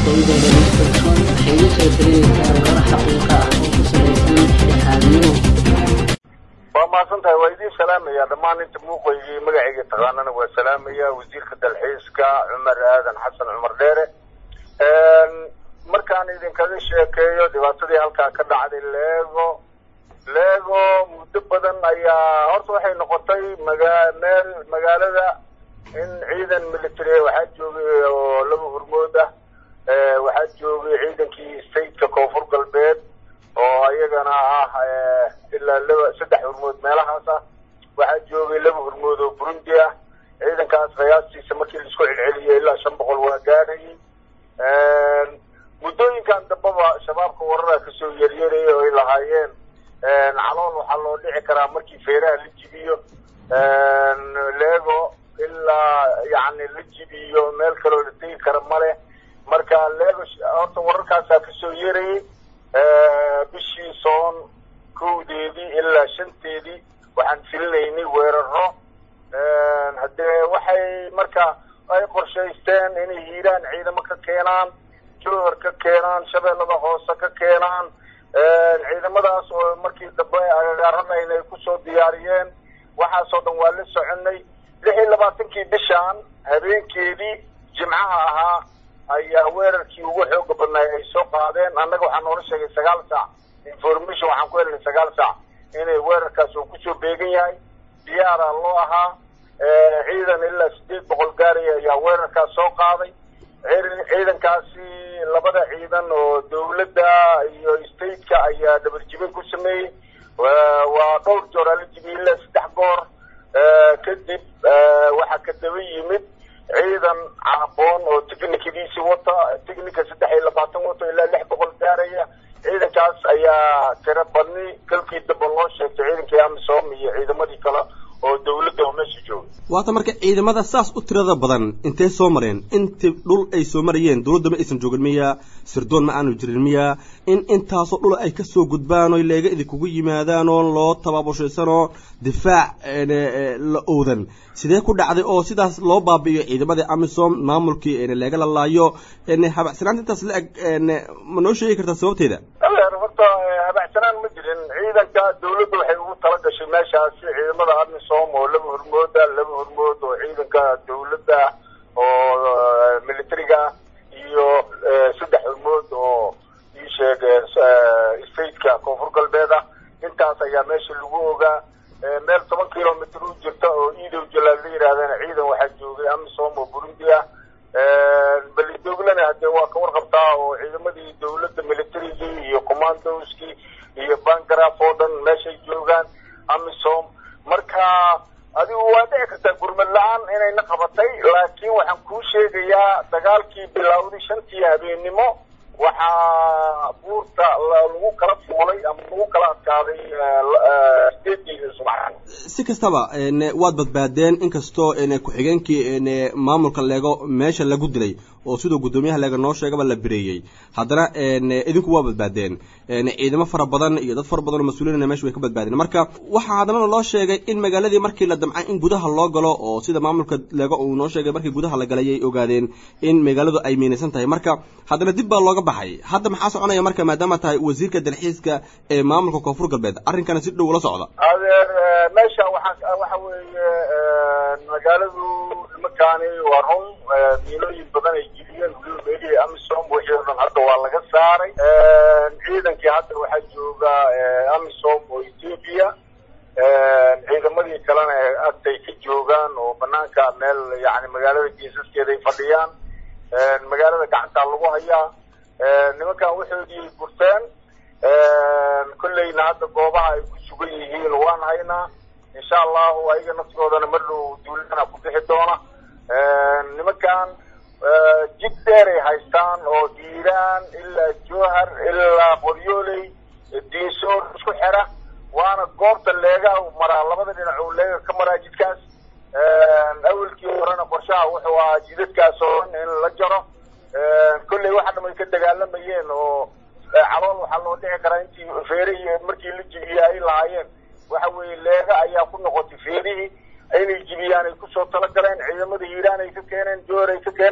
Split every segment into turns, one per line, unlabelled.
xaqiiqooyadooda lagu kalsoon waxay la soo dareeraysaa warar xaqiiqa ah oo ku salaysan dhexdhexaadnimo
waa mahadsan tahay waa idiin salaamaya dhammaan inta muuqaygii magacayga taqaanana waa salaamaya wasiirka dalxiiska cumar aadan xasan cumar dheere markaan idinkaga sheekeeyo dhibaatadii halkaa ka dhacday leego leego muddo badan ayaa horta waxay noqotay maga meel magaalada in ciidan military waxaa joogay oo laba hurmood ah waxaa joogay ciidankii stateka koonfur galbeed oo ayagana ah ilaa laba saddex hurmood meelahaas ah waxaa joogay laba hurmood oo burundi ah ciidankaas qiyaastiisa markii laisku celceliyay ilaa shan boqol waa gaadhayay muddooyinkan dambaba shabaabka warara kasoo yeryaraya oo ay lahaayeen calool waxaa loo dhici karaa markii feeraha la jibiyo leego ilaa yacni la jibiyo meel kaloo la tegi kara male marka leego horta wararkaasaa kasoo yeerayay bishii soon kowdeedii ilaa shanteedii waxaan filinaynay weeraro haddee waxay marka ay qorshaysteen inay hiiraan ciidamo ka keenaan jowhar ka keenaan shabeellada hoose ka keenaan ciidamadaas oo markii dambe agagaaranayn ay kusoo diyaariyeen waxaasoo dhan waa la soconay lix iyo labaatankii bishaan habeenkeedii jimcaha ahaa ayaa weerarkii ugu xooga badnaay ay soo qaadeen annaga waxaa noola sheegay sagaal saac information waxaan ku helnay sagaal saac inay weerarkaas uu kusoo beegan yahay diyaara loo ahaa ciidan ilaa sideed boqol gaaraya ayaa weerarkaas soo qaaday ciidankaasi labada ciidan oo dawladda iyo stateka ayaa dhabarjibin ku sameeyey waa dhowr joor ala jibiyey ilaa saddex goor kadib waxaa ka daba yimid ciidan caaboon oo technikadiisi wata technika saddex iyo labaatan wata ilaa lix boqol gaaraya ciidankaas ayaa tiro badni kalkii damba loo sheegtay ciidankii amisom iyo ciidamadii kale oo dawladda oo meesha jooga
waata marka ciidamada saas u tirada badan intay soo mareen inti dhul ay soo marayeen dawladda ma aysan joogin miya sirdoon ma aanu jirin miya in intaasoo dhul ay kasoo gudbaan oo leega idinkugu yimaadaan oo loo tababushaysanoo difaac la owdan sidee ku dhacday oo sidaas loo baabi'iyo ciidamadii amisom maamulkii leega la laayo habacsanaanta intaas la eg ma noo sheegi kartaa sababteeda
horta habacsanaan ma jirin ciidanka dawladda waxay ugu tala gashay meeshaasi ciidamada amisom oo laba hurmooda laba hurmood oo ciidanka dawladda oo militariga iyo saddex hurmood oo ii sheeg stateka koonfur galbeed ah intaas ayaa meesha lagu ogaa meel toban kilomitr u jirta oo iidow jalaal la yidhahdana ciidan waxaa joogay amisom oo burundi ah belidoglana hadee waa ka warqabtaa oo ciidamadii dawladda militarigii iyo commandoskii iyo bangaraf oo dhan meeshay joogaan amisom marka adigu waa dhici kartaa gurmad la-aan inayna qabatay laakiin waxaan kuu sheegayaa dagaalkii bilowday shantii habeennimo waxaa buurta lagu kala fuulay ama lagu kala adkaaday sideedii subaxan
si kastaba waad badbaadeen inkastoo ku-xigeenkii maamulka leego meesha lagu dilay oo siduu guddoomiyaha leega noo sheegaba la bireeyey haddana idinku waa badbaadeen ciidamo fara badan iyo dad fara badan oo mas-uuliina meesha way ka badbaadeen marka waxaa haddana loo sheegay in magaaladii markii la damcay in gudaha loo galo oo sida maamulka leego uu noo sheegay markii gudaha la galay ay ogaadeen in magaaladu ay miinaysan tahay marka haddana dib baa looga baxay hadda maxaa soconaya marka maadaama tahay wasiirka dalxiiska ee maamulka koonfur galbeed arrinkana si dhow ula socda
adeer meesha waxaa waxa weeye magaaladu nimankaani waa run miilooyin badan ay jibiyeen weliba meelihii amisom wixii oo dhan hadda waa laga saaray ciidankii hadda waxaa jooga amisom oo ethiopia ciidamadii kalena agtay ka joogaan oo banaanka meel yani magaalada geesaskeeda ay fadhiyaan magaalada gacantaa lagu hayaa nimankan waxoodii ay gurteen kolleyna hadda goobaha ay ku sugan yihiin waan haynaa insha allahu ayaga naftigoodana mar dhow duulana ku bixi doona nimankan jid dheer ay haystaan oo hiiraan ilaa jowhar ilaa qoryooley diinsoor isku xera waana goobta leega maraa labada dhinac uu leega ka maraa jidkaas awelkii horena qorshaha wuxuu ahaa jidadkaas oo dhan in la jaro kolley waxa dham ay ka dagaalamayeen oo calool waxaa loo dhici karaa intii feerihii markii la jibiyey ay lahaayeen waxa weeye leega ayaa ku noqotay feerihii inay jibiyaan ay kusoo talagaleen ciidamada hiiraan ay ka keeneen joor ay ka keeneen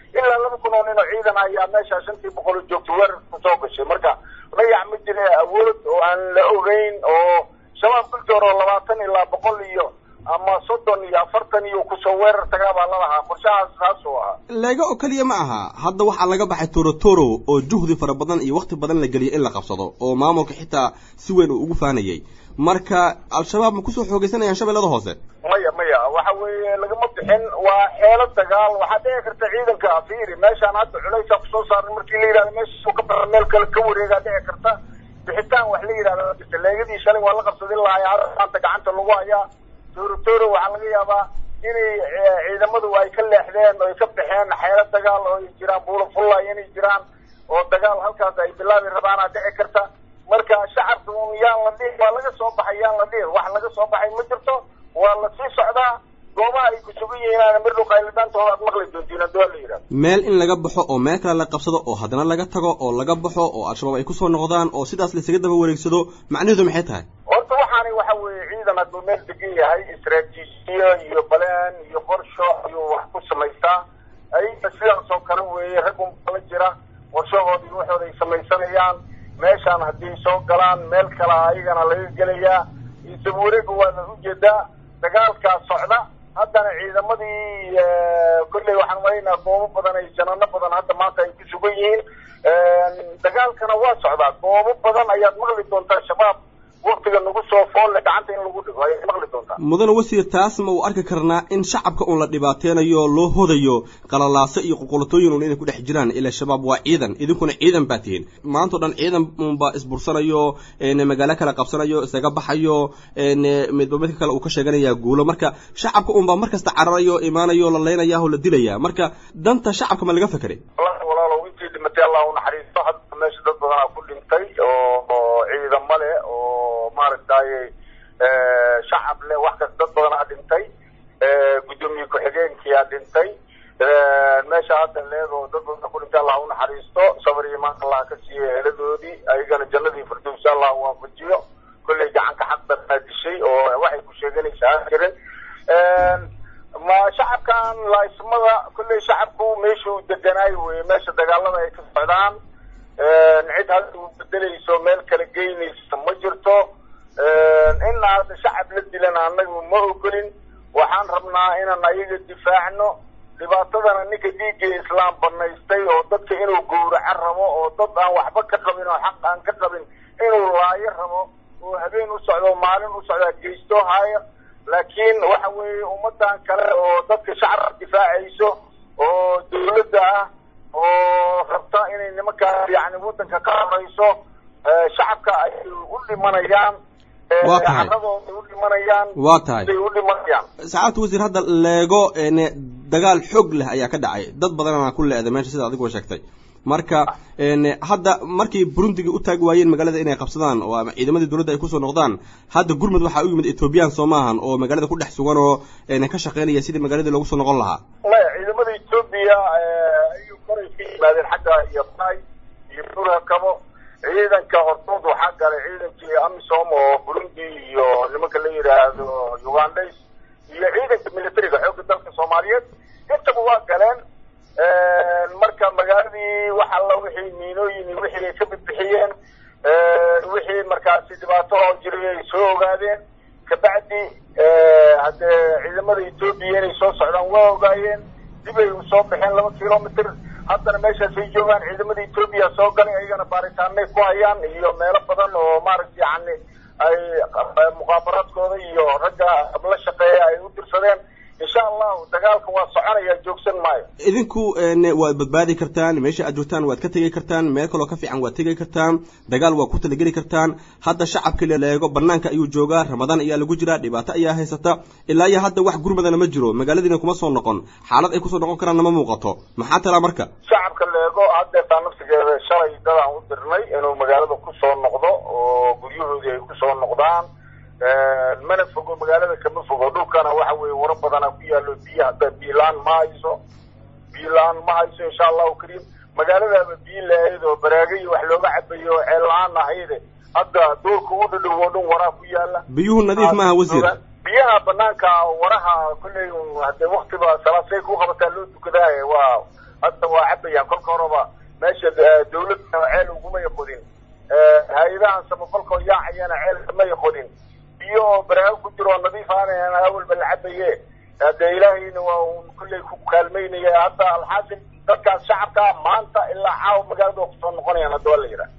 ilaa laba kun oo nin oo ciidan ayaa meesha shantii boqol oo joogta weerar kusoo gashay marka layac ma jira awood oo aan la ogeyn oo shabaab kuljoor oo labaatan ilaa boqol iyo ama soddon iyo afartan iyo kusoo weerar tagaa baa lalahaa qorshahaas saasuu ahaa
leega oo keliya ma aha hadda waxaa laga baxay torotoro oo juhdi fara badan iyo wakti badan la geliyay in la qabsado oo maamulka xitaa si weyn uu ugu faanayay marka al-shabaab ma kusoo xoogeysanayaan shabeellada hoose
maya maya waxa weeye lagama bixin waa xeelo dagaal waxaa dhici karta ciidanka fiiri meeshaan hadda culaysaa kusoo saaran markii la yidhahdo meesha ka bara meel kale ka wareegaa dhici karta bixitaan wax la yidhahda jirta leegadii shalay waa la qabsadin lahaa hadda maanta gacanta lagu hayaa torotoro waxaa laga yaabaa inay ciidamadu ay ka leexdeen oo ay ka baxeen xeelo dagaal oo ay jiraan buulo fullay inay jiraan oo dagaal halkaas ay bilaabi rabaanaa dhici karta marka shacabka un yaan la dhihin waa laga soo baxay yaan la dhihin wax laga soo baxay ma jirto waa la sii socdaa goobaha ay ku sugan yihiin mirdhow qaylidaantooda aad maqli doontiin haddii waa la yidhahdo
meel in laga baxo oo meel kale la qabsado oo haddana laga tago oo laga baxo oo al-shabaab ay kusoo noqdaan oo sidaas laisaga daba wareegsado macnaheedu maxay tahay
horta waxaani waxa weeye ciidan hadduu meel degan yahay istraatiijiyo iyo baleen iyo qorsho ayuu wax ku samaystaa ayga sidaas oo kale weeye rag unbala jira qorshahoodii waxooda ay samaysanayaan meeshaan haddii soo galaan meel kale ayagana laga gelayaa isaba wareega waana ujeedaa dagaalkaa socda haddana ciidamadii kolley waxaan maraynaa goobo badan ay janano badan hadda maanta ay ku sugan yihiin dagaalkana waa socdaa goobo badan ayaad maqli doontaa shabaab waktiga nagu soo foolle gacanta in lagu dhigo ayaad maqli doontaa
mudane wasiir taas ma uu arki karnaa in shacabka un la dhibaateynayo loo hodayo qalalaaso iyo qoqolatooyin un inay ku dhex jiraan ila shabaab waa ciidan idinkuna ciidan baa tihiin maantao dhan ciidan unbaa isbursanayo magaalo kale qabsanayo isaga baxayo midba midka kale uu ka sheeganaya guulo marka shacabka unbaa mar kasta cararayo imaanayo la leynaya oo la dilaya marka danta shacabka ma laga fekeray
wallahi walaalow intii dhimatay allah u naxariisto hadda meesha dad badanaa ku dhintay oo oo ciidamo leh oo maaragtay shacab leh wax kas dad badanaa dhintay guddoomiye ku-xigeenkiyaa dhintay meesha hadda leego dad badan ku dhintay allah u naxariisto sabar iyo imaan allah ka siiyo eeladoodii ayagana jannadii firdowsa allah waafajiyo kolley gacanka xaq badanaa dishay oo waxay ku sheeganaysaa aan jirin ma shacabkan laaismada kolley shacabku meeshuu deganaayo weye meesha dagaalada ay ka socdaan cid hadda u bedelayso meel kala geynaysa ma jirto in hadda shacab la dilan annagu ma ogolin waxaan rabnaa inaan ayaga difaacno dhibaatadana ninka dhiigga islaam banaystay oo dadka inuu gowraco rabo oo dad aan waxba ka qabin oo xaq aan ka qabin inuu laayo rabo oo habeen u socdo maalin u socdaa geysto haayo laakiin waxa weeye ummadan kale oo dadka shacabka difaacayso oo dawladda ah oo rabta inay nimankaa yani waddanka ka horeyso shacabka ay u dhimanayaan
Waa tahay.
caradooda u dhimanayaan
waa tahay
ay u dhimanayaan
sacaabta wasiir hadda leego n dagaal xoog leh ayaa ka dhacay dad badanana ku le-da meesha sida adiguba sheegtay marka n hadda markay burundiga u taagi waayeen magaalada inay qabsadaan oo ama ciidamadii dowladda ay kusoo noqdaan hadda gurmud waxaa u yimid ethoobiyan soo maahan oo magaalada ku dhex sugan oo n ka shaqeynaya sidii magaaladii loogu soo noqon lahaa
maya ciidamada etoobiya ayuu koray ka yimaadeen xagga iyo bay iyo burhakabo ciidanka hortood waxaa galay ciidankii amisom oo burundi iyo nimanka la yidhaahdo ugandays iyo ciidanka militariga xoogga dalka soomaaliyeed intaba waa galeen marka magaaladii wax alla wixii miinooyin iyo wixii ay ka bidbixiyeen wixii markaasi dhibaato oo jiray ay soo ogaadeen kabacdi haddee ciidamada etoobiya inay soo socdaan waa ogaayeen dib ay usoo baxeen laba kilomitr haddana meeshaas ay joogaan ciidamada etoobiya soo galay ayagana baaritaanay ku hayaan iyo meelo badan oo maaragta yani ay muqaabaraadkooda iyo ragga la shaqeeya ay u dirsadeen insha allahu dagaalka waa soconaya joogsan maayo
idinku n waad badbaadi kartaan meesha aad joogtaan waad ka tegi kartaan meel kaloo ka fiican waad tegi kartaan dagaal waa ku talageli kartaan hadda shacabka leego banaanka ayuu joogaa ramadaan ayaa lagu jiraa dhibaato ayaa haysata ilaa iyo hadda wax gurmadana ma jiro magaaladiina kuma soo noqon xaalad ay kusoo noqon karaanna ma muuqato maxaa talaa marka
shacabka leego haddeetaa nafsigeeda shalay dadaan u dirnay inuu magaalada kusoo noqdo oo guryahoodii ay kusoo noqdaan mana fogo magaalada kama fogo dhulkana waxa weeye waro badana ku yaalo biyo hadda biilaan ma hayso biilaan ma hayso insha allahu kariim magaaladaaba biyo la-ayd oo baraagayo wax looga cabayo oo ceel la-aan ahayde hadda doolka u dhadhow oo dhan waraa ku yaala
biyuhu nadiif maaha wasiir
biyaha banaanka waraha kolley hadee waktiba salaasay ku qabataa loo tukadaaye waa hadda waa cabayaan kolka horeba meesha dawladda ceel ugumay qodin hay-adahan samafalkoo yaacayana ceel may qodin biyo oo baraago ku jiro oo nadiif aanan awalba la cabaye dee ilaahayna waa un kulley ku kaalmaynaya hadda alxaasil dadkaas shacabkaa maanta ilaa caawa magaalada waa kusoo noqonayaan hadda waa la yidhaha